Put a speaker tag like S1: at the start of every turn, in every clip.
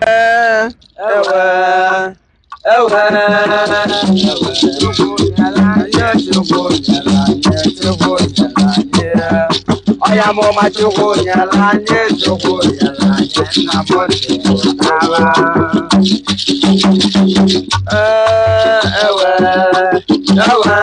S1: ewe ewe ewe chukwu nyere anyị chukwu nyere anyị chukwu nyere anyị ọya mụma chukwu nyere anyị chukwu nyere anyị nna m chukwu ee ewe ewe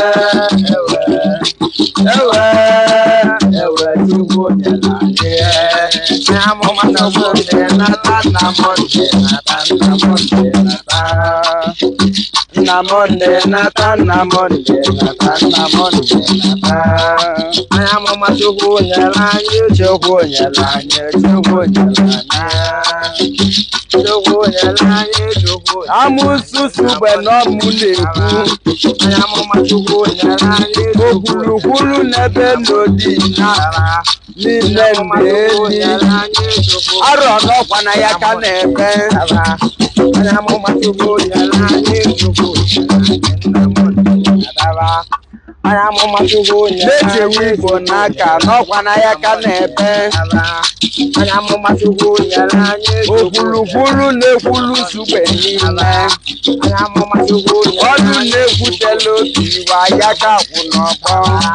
S1: ewe ewe ewe chukwu nyere anyị nna mụma chukwu nyere nata nna m nata nna m nata Namonde nata namonde nata namonde nata Anya mama chukwu nyere anyị chukwu nyere anyị chukwu nyere anyị chukwu nyere anyị chukwu amụsụsụ mgbe n'ọmụ na-ekwu anya mama chukwu nyere anyị okwulukwulu n'ebe n'odi nara niile ndị arọ n'ọkwa na ya ka na-ebe anya mama chukwu nyere anyị chukwu na-echewe igbo n'aka n'ọkwa na ya ka na-ebe okwulukwulu na-ekwulu sugbe niile ọdụ na-ekwutela obi iwe ya ka kwụ n'ọgbọ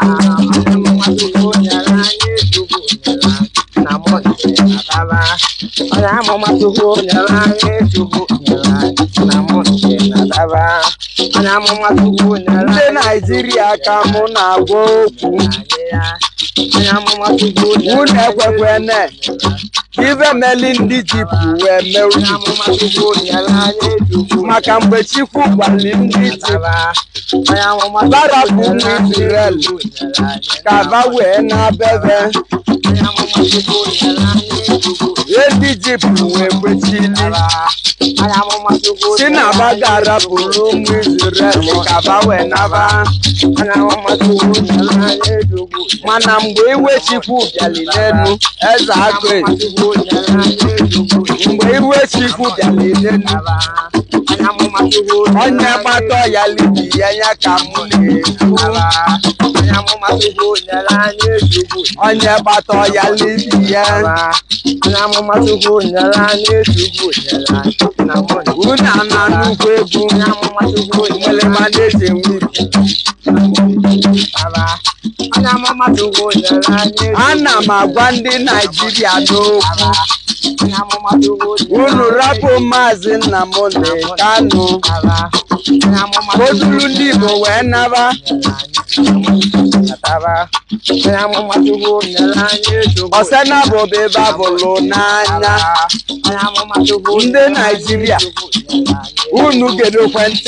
S1: onye amụma chukwu nyere anyị chukwu nyere anyị na mụ na-adaba onye amụma chukwu nyere ndị naijiria ka mụ na-agwa okwu onye amụma chukwu unu ekwekwene ibe meli ndị jipụ wee mewu maka mgbe chukwu gwali ndị jipụ barapụ ụmụ israel ka ba wee na-abebe ndị jipụ wee kwechili si na ba ga-arapụrụ ụmụ israel ka ba wee naba mana mgbe iwe chukwu bịali n'elu eze agụ mgbe iwe chukwu bịali n'elu onye gbata ya libi ya ya ka mụ na-ekwu onye gbata ya libi ya unu ana nnukwu egwu mmelema na-eji enwe ana m agwa ndị naijiria n'okwu unu rapụ maazị nnamdi kanu oduru ndị igbo wee naba ọsena bụ ebe abụlụ n'anya ndị naijiria unu gedo ekwentị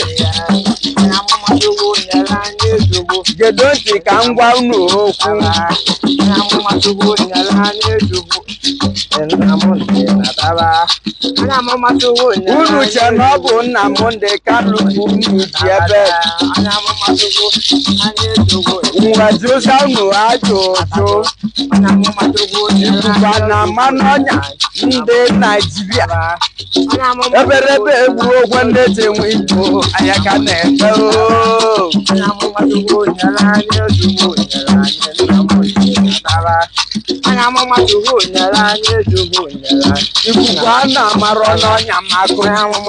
S1: gedo ntị ka m gwa unu okwu unu che na ọ bụ nnamdị kanu bụ unu ji ebe nwejusa unu ajụ ụjụ ikuku na mmanụ ọnya ndị naijiria eberebe egbu ogwe ndị ji enwe igbo anya ka na-efe ooo ikuku a na-amarọ n'ọnya makụ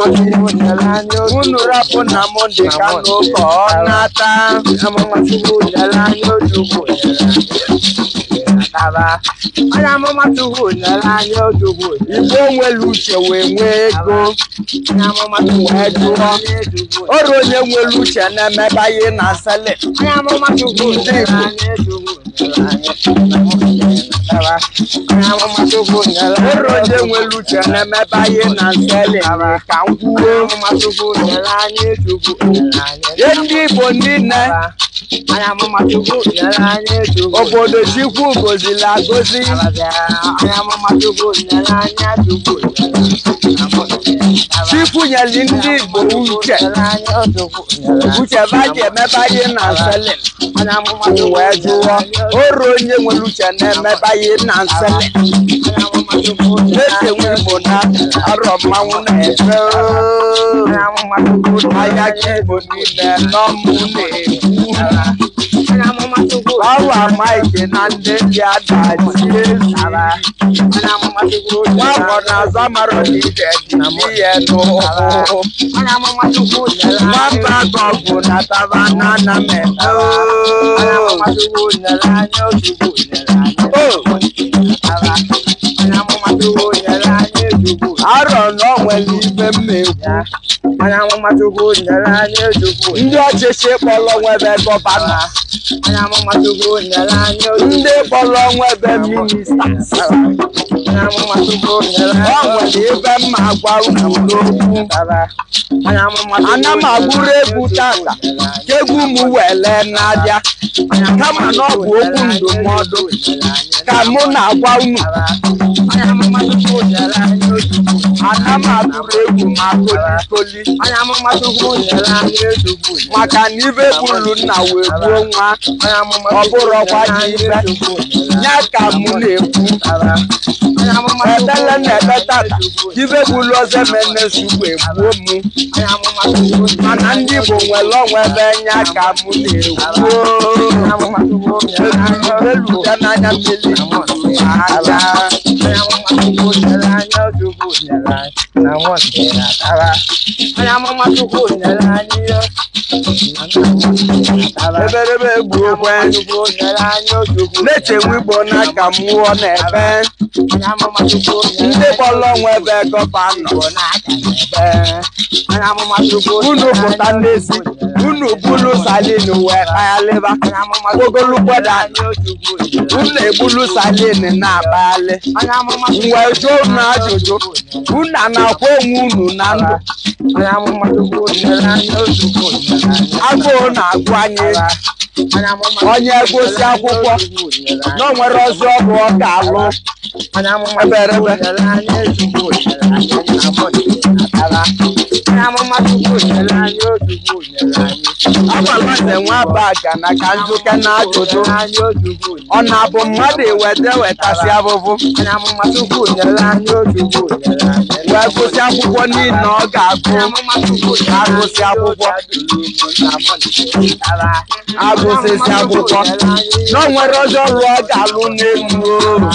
S1: unu rapụ na mọnde ka n'ụka ọ na-ata igbo nwere uche wee nwee ego wee jụọ ọrụ onye nwere uche na-emeba ihe na sele ndị igbo ọrụ onye nwere uche na-emeba ihe na sele ka m kwuo ihe ndị igbo niile obodo chukwu gozili agozi chukwu nyeli ndị igbo uche uche baji emeba ihe na nsele wee jụọ ọrụ onye nwere uche na-emeba ihe na nsele na-esenwe igbo na arọ mmanwụ na-efe ahịa ka igbo niile n'ọmụ na-ekwu awa maịkị na ndị ndị adaji ezi nwa afọ na-azọ mara na ije dị n'ihe n'ụkwụ nwamba ka ọgụ na taba na ana m eme arọ na o nwere ibe mmekwu ndị ọchịchị kpọrọ nwebe gọvanọ ndị kpọrọ nwebe minista o nwere ebe mma gwa unu n'okwu ana m agbụrụ egwu tata ka egwu m wele na-abịa kama na ọ bụ okwu ndụmọdụ ka mụ na-agwa unu ana m agbụrụ egwu ma kolikoli maka na ibe bulu nna wee gbuo nwa ọ bụrụkwa ji ibe ya ka mụ na-ekwu ebele na-ebe tata ibe bulu ọzọ mene sugbu egbuo mụ mana ndị Igbo nwere onwe ebe nya ka mụ na-ekwu eluga n'anya mmiri aja eberebe egbu okwe na-echenwe igbo n'aka mmụọ na-ebe ndị kpọrọ onwe ebe gọvanọ unu pụta n'ezi unu bulu salin wee kpaghalịba ogolugboda unu ebulu salin na-akpaghalị wee jụọ unu ajụjụ unu a na-akwa onwe unu na ndụ agụụ na-agụ anyị onye gosi akwụkwọ na o nwere ozi ọrụ ọ ga-alụ eberebe agwala eze nwa baga na ka njuke na ajụjụ ọ na-abụ mmadụ eweta wetasị abụbụ wee gụsị akwụkwọ niile ọ ga-agụ agụsị akwụkwọ agụsịsị akwụkwọ na o nwere ozi ọrụ ọ ga-alụ n'elu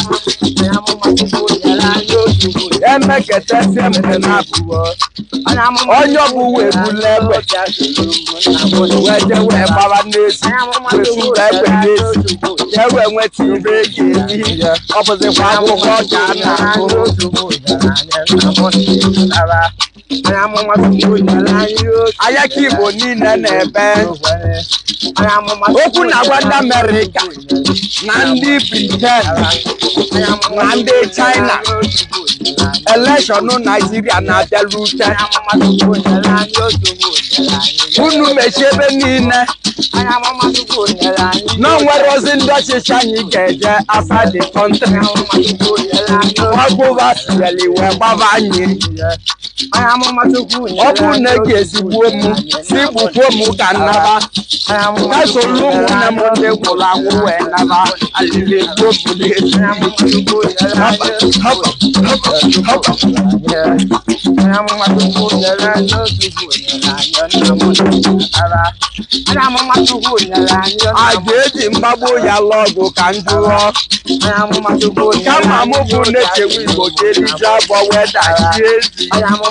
S1: emeketasie mgbe na-abụ onye ọbụwa ebula egbe wee je wee gbara n'ezi wee suba egbe n'ezi ka e wee nweta ibe e ga-eri ọ bụzikwa akwụkwọ ka a na-agụ anya ka igbo niile na-ebe okwu na-agwa ndị amerịka na ndị briten na ndị china elekshọn naijiria na-abịarute unu mechie ebe niile na onwere ozi ndị ọchịchị anyị ga-eje asa the country ọgụva sieli wee gbaba anyị ọ bụ na e ga-ezigbuo m si gbukwuo m ka nnaba ka soro ụmụnne m ndị gwụrụ agwụ wee naba alili egbuo m n'ezi a ga-eji mgbagbo ya lụọ ọgụ ka m jụọ kama mụ bụ na-echewe igbo ka elije abụọ wee dachie ezi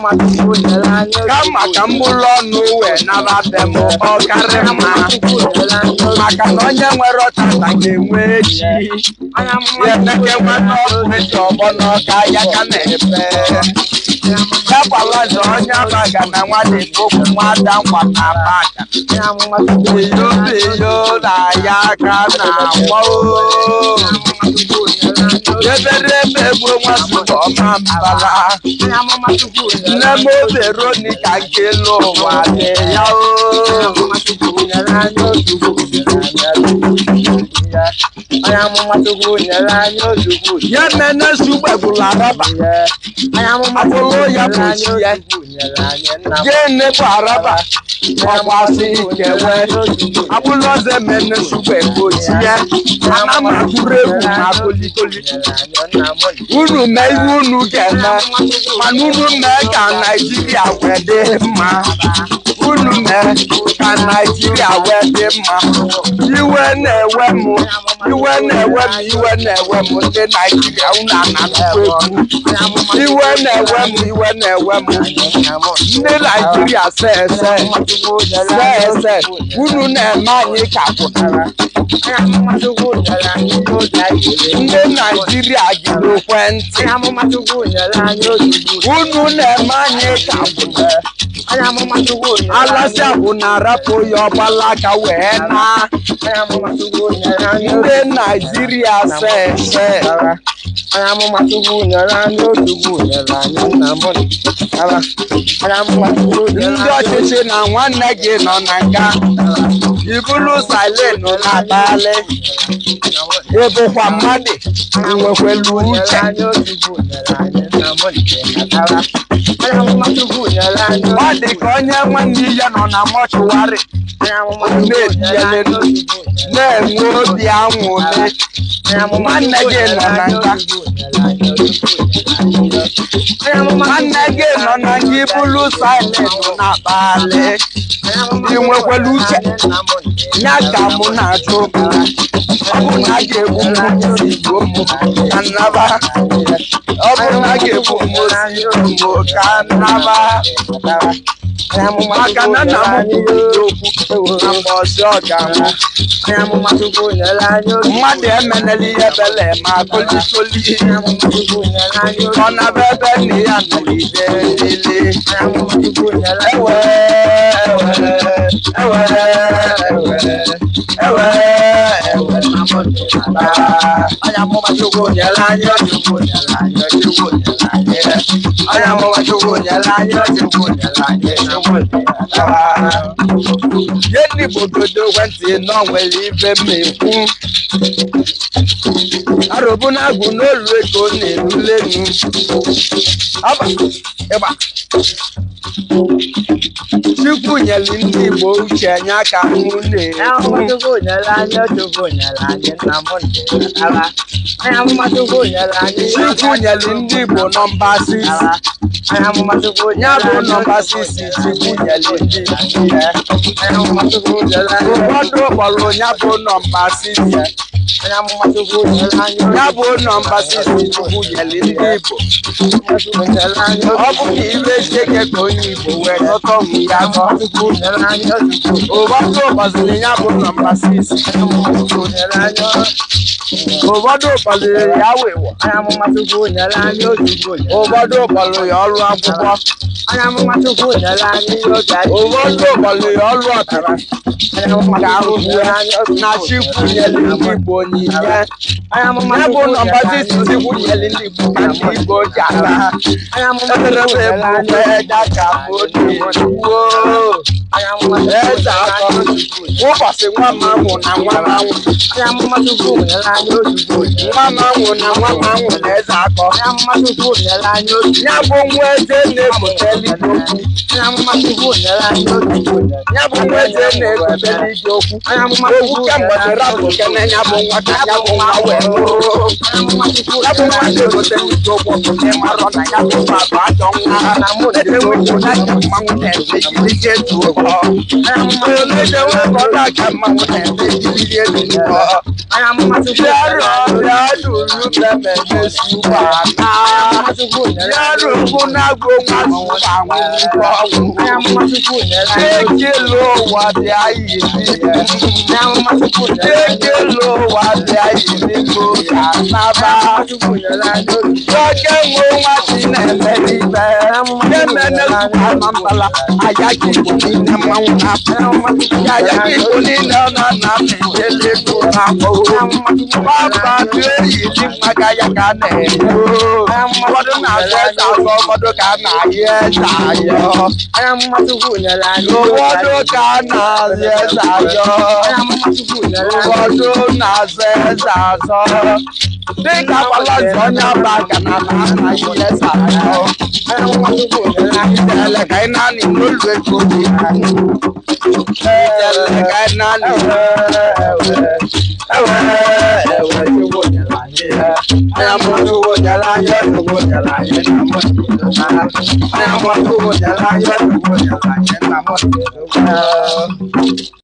S1: kama ka m bụrụ ọnụ wee naba be m ọ karị mma maka na onye nwere ọtata ga-enwe echi ya emeke nweta ọkụ eji ọgbọ n'ọka ya ka na-epe yakwalaza onye abaga na nwanne okwu nwada nkwa na abaga eyo eyo na ya aka na agba eberebe gbuo nwasụrụ ọma mbara nne m veronica nke elu ụwa dị ya ya mene sugbegburu araba abụrụ ya bụ ya gịnị bụ araba ọgbasị ikewe abụrụ ọzọ mene sugbegburu ya ana m atụrụ egwu na kolikoli unu mee ihe unu ga-eme mana unu mee ka naijiria wee dị mma unu mee ka naijiria wee dị mma iwe na-ewe m iwe na-ewe m iwe na-ewe m ndị naijiria unu ananụkwa egwu iwe na-ewe m iwe na-ewe m ndị naijiria se ese se ese unu na-eme anyị ka pụtara ndị naijiria gị n'ekwentị unu na-eme anyị ka pụtara alasị bụ na arapụ ya ọgbalaga wee na ndị naijiria se ese ndị ọchịchị na nwanne gị nọ na nga ibulu silin na-akpali ịbụkwa mmadụ nwekwelu uche ọ dị ka onye nwanne ya nọ na mọchụwarị na-enwe obi anwụrị nwanne gị nọ na nga nwanne gị nọ na nga ibulu silin na-akpali ị nwekwelu uche ya ka mụ na-ajụ ọ bụ na a ga-egbu m osi igbo m ka nnaba ọ bụ na a ga-egbu m osi igbo m ka nnaba maka na nna m kwuru okwu na mgbe ọsị ọ ga-anwụ mmadụ emenela ihe bele ma kolikoli ọ naba ebe nne ya nọgide lele ewe ewe ewe ewe ewe anya mụma chukwu nyere anyị chukwu nyere anyị chukwu nyere anyị anya mụma chukwu nyere anyị chukwu nyere anyị chukwu nyere ihe ndị bụ obodo ekwentị nọ nwere ibe mmekwu arụbụ na-agụ n'olu ego na-erulenu ọba ịgba chukwu nyere ndị igbo uche nya ka mụ na-ekwu chukwu nyere ndị igbo nọmba sisi ya bụ nọmba sisi chukwu nyere ndị igbo ya ụfọdụ kpọrọ ya bụ nọmba sisi ya bụ nọmba sisi chukwu nyere ndị igbo ọ bụ ka ibe cheke ka onye igbo wee chọta ọmụ ya gọ ụfọdụ gbaziri ya bụ nọmba sisi ụfọdụ kpọliri ya wịwọ ụfọdụ kpọrọ ya ọrụ akwụkwọ ụfọdụ kpọrọ ya ọrụ ọtara ka ahụhụ ya na chikwu nyere ndị igbo onyinye ya bụ nọmba sisi chukwu nyere ndị igbo ka ndị igbo ji aka ha ederebe bụ eja ka bụ na-ejuwo eze akọ ụbọchị nwa m anwụ na nwa m anwụ nwa m anwụ na nwa m anwụ na eze akọ ya bụ nwa eze na-ebuteli gị okwu ya bụ nwa eze na-ebuteli gị okwu okwu kemgbe dịrị abụ kene ya bụ nwa ka ya bụ nwa wee lụrụ ya bụ nwa na-ebuteli gị okwu bụ na ịmarọ na ya bụ nwa bụ ajọ nwa na-enweghị na ya mmanwụ na-eme jiri jee tuo ọ na-ejewe ka ọ na-aka mmanwụ na-eme jiri jee tuo ọ Yaro yaro lubeme Yesu bana. Yaro kuna go masu bangu bangu. Eke lo wa de ayi ni. Eke lo wa de ayi ni go kanaba. Lọ́jọ́ wo wá sí n'ẹ̀mẹ́ níbẹ̀. Yẹ́mẹ́ ní sùpà mambala. Ayájí kò ní ní mmanwụ na. Ayájí kò ní ní ọ̀nà na mi délé tó na kó. Bàbá tó èyí ní mmaga ya ka na-eyo. Ụfọdụ na-azụ eze azụ, ụfọdụ ka a na-ayọ eze ayọ. Ụfọdụ ka a na-azụ eze ayọ. Ụfọdụ na-azụ eze azọ. Dịka agbala nzọ onye aba ka na na-anaghị eze ayọ. Ijele ka ị na-anị n'olu ego dị. Ijele ka ị na-anị ewe ewe chukwu nyere anyị anya mụ chukwu nyere anyị chukwu nyere anyị na mụ Onye amụma Chukwu nyere anyị Chukwu nyere anyị nna m nyere